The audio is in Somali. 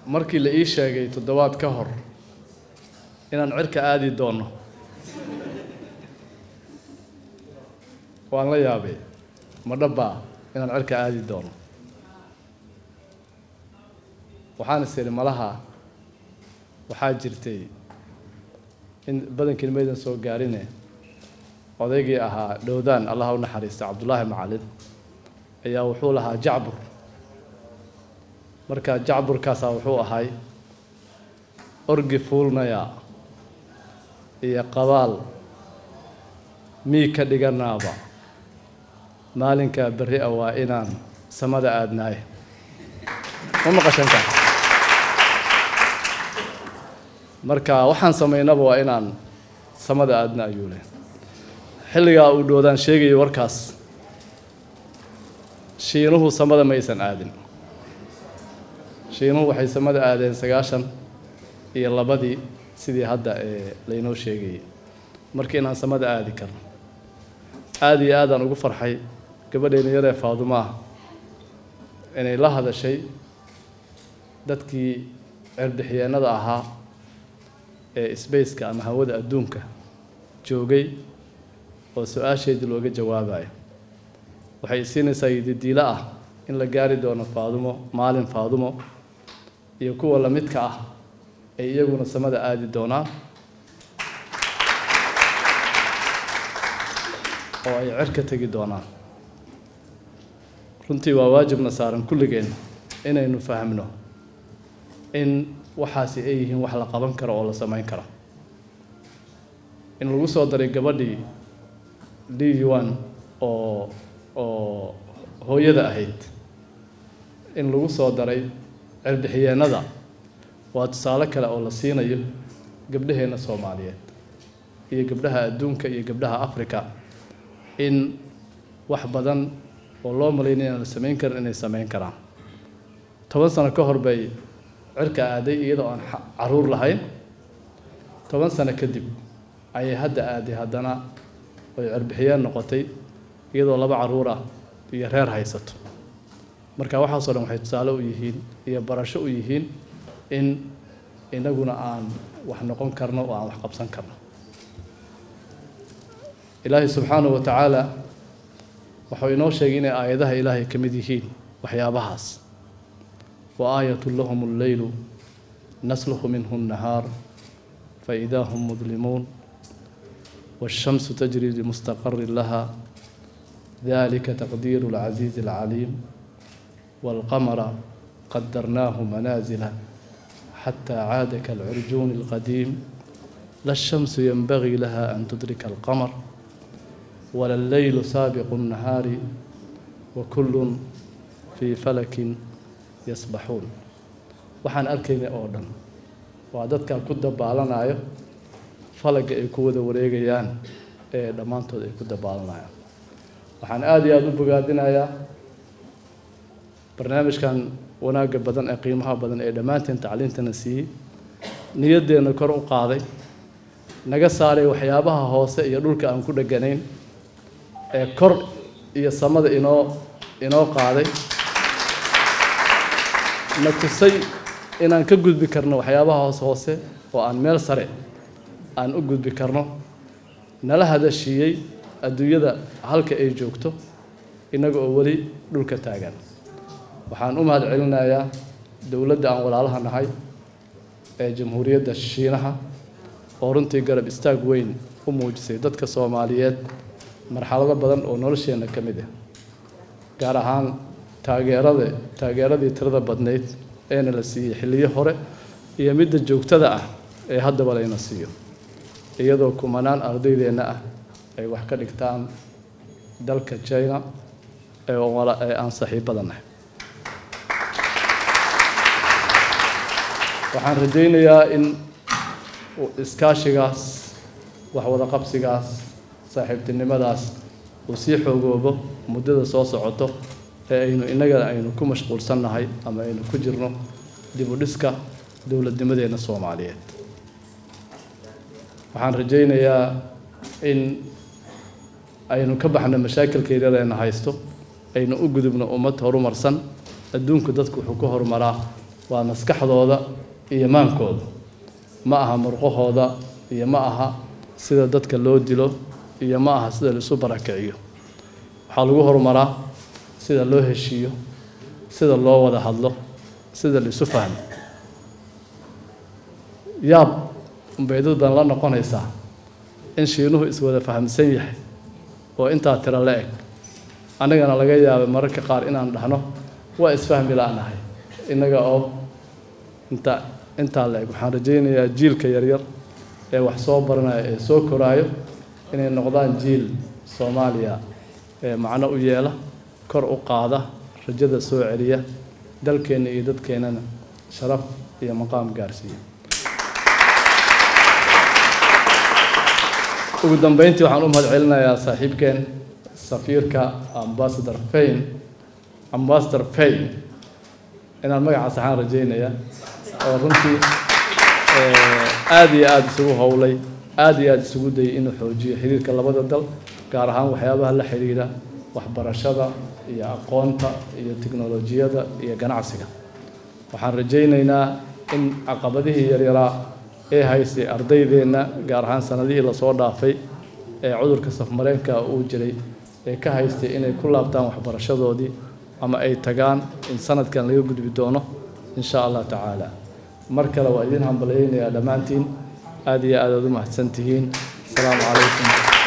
markii la ii sheegay toddobaad ka hor inaan cirka aadi doono waan la yaabay ma dhabbaa inaan cirka aadi doono waxaan is idhi malaha waxaa jirtay in badankiin maydan soo gaarine odaygii ahaa dhowdaan allaha u naxariista cabdullaahi macalin ayaa wuxuu lahaa jacbur marka jacburkaasaa wuxuu ahay orgi fuulnaya iyo qabaal mii ka dhiganaaba maalinkaa berri a waa inaan samada aadnaaye ma maqashanka marka waxaan samaynaba waa inaan samada aadna ayuu leh xilligaa uu dhoodaan sheegayay warkaas shiinuhu samada maysan aadin shiinuhu waxay samada aadeen sagaashan iyo labadii sidii hadda ee laynoo sheegayay marka inaan samada aadi karno aada iyo aadaan ugu farxay gabadhayna yaree faadumaah inay la hadashay dadkii cerbixiyeenada ahaa ee sbaceka ama hawada adduunka joogay oo su-aasheedii looga jawaabayo waxay siinaysaa yididiilo ah in la gaari doono faadumo maalin faadumo iyo kuwa lamidka ah ay iyaguna samada aadi doonaan oo ay cer ka tegi doonaan runtii waa waajibna saaran kulligeen inaynu fahmno in waxaasi ay yihiin wax la qaban karo oo la samayn karo in lagu soo daray gabadhii liwan oo oo hooyada ahayd in lagu soo daray cerbixiyeenada waa tusaale kale oo la siinayo gabdhaheenna soomaaliyeed iyo gabdhaha adduunka iyo gabdhaha africa in wax badan oo loo malaynay inaan la samayn karin inay samayn karaan toban sano ka hor bay cirka aaday iyadoo aan caruur lahayn toban sano kadib ayay hadda aaday haddana oy cerbixiyeen noqotay iyadoo laba caruur ah iyo reer haysato marka waxaasoo dhan waxay tusaale u yihiin iyo barasho u yihiin in inaguna aan wax noqon karno oo aan wax qabsan karno ilaahay subxaanahu wa tacaala wuxuu inoo sheegay inay aayadaha ilaahay ka mid yihiin waxyaabahaas wa aayatu lahum alleylu nasluhu minhu nnahaar faidaa hum mudlimuun والشمس تجري لمستقر لها ذلك تقدير العزيز العليم والقمر قدرناه منازل حتى عاد كالعرجون القديم لا الشمس ينبغي لها أن تدرك القمر ولا الليل سابق النهار وكل في فلك يسبحون waxaan arkaynay oo dhan waa dadkan ku dabaalanayo falaga ay ku wada wareegayaan ee dhammaantood ay ku dabaalanayaan waxaan aada iyo aada u bogaadinayaa barnaamijkan wanaagga badan ee qiimaha badan ee dhammaanteen tacliintana siiyey niyaddeenna kor u qaaday naga saaray waxyaabaha hoose iyo dhulka aan ku dheganayn ee kor iyo samada inoo inoo qaaday na tusay inaan ka gudbi karno waxyaabaha hoose hoose oo aan meel sare aan u gudbi karno nala hadashiiyey adduunyada halka ay joogto innaga oo weli dhulka taagan waxaan u mahad celinayaa dowladda aan walaalaha nahay ee jamhuuriyadda shiinaha oo runtii garab istaag weyn u muujisay dadka soomaaliyeed marxalado badan oo nolosheenna ka mid ah gaar ahaan taageerada taageeradii tirada badnayd eena la siiyey xilliyo hore iyo midda joogtada ah ee haddaba layna siiyo iyadoo kumanaan ardaydeenna ah ay wax ka dhigtaan dalka china ee ee aan saaxiibadanahay waxaan rajaynayaa in iskaashigaas wax wada qabsigaas saaxiibtinimadaas uu sii xoogoobo muddada soo socoto ee aynu innagana aynu ku mashquulsannahay ama aynu ku jirno dib u dhiska dowladnimadeenna soomaaliyeed waxaan rajaynayaa in aynu ka baxno mashaakilkeedadeena haysto aynu u gudubno ummad horumarsan adduunku dadku wuxuu ku horumaraa waa maskaxdooda iyo maankooda ma aha murqahooda iyo ma aha sida dadka loo dilo iyo ma aha sida laisu barakiciyo waxaa lagu horumaraa sida loo heshiiyo sida loo wada hadlo sida laisu fahmo yaab unbay dad badan la noqonaysaa in shiinuhu iswada fahamsan yahay oo intaa tiro la eg annagana laga yaabay mararka qaar inaan dhahno waa isfahmi la-nahay innaga oo inta intaa la eg waxaan rajaynayaa jiilka yaryar ee wax soo baranaya ee soo koraayo inay noqdaan jiil soomaaliya ee macno u yeela kor u qaada rajada soo celiya dalkeenna iyo dadkeennana sharaf iyo maqaam gaarsiiya ugu dambeyntii waxaan u mahad celinayaa saaxiibkeen safiirka ambassador fain ambassador fain inaan magacaas waxaan rajaynayaa oo runtii aada iyo aada isugu howlay aada iyo aada isugu dayay inuu xoojiyo xiriirka labada dal gaar ahaan waxyaabaha la xiriira waxbarashada iyo aqoonta iyo tiknolojiyada iyo ganacsiga waxaan rajaynaynaa in caqabadihii yaryaraa ee haystay ardaydeenna gaar ahaan sanadihii lasoo dhaafay ee cudurka safmareenka uu jiray ee ka haystay inay ku laabtaan waxbarashadoodii ama ay tagaan in sanadkan laga gudbi doono in sha allah tacaala mar kale waa idiin hambalyaynayaa dhammaantiin aada iyo aad aad u mahadsan tihiin asalaamu calaykum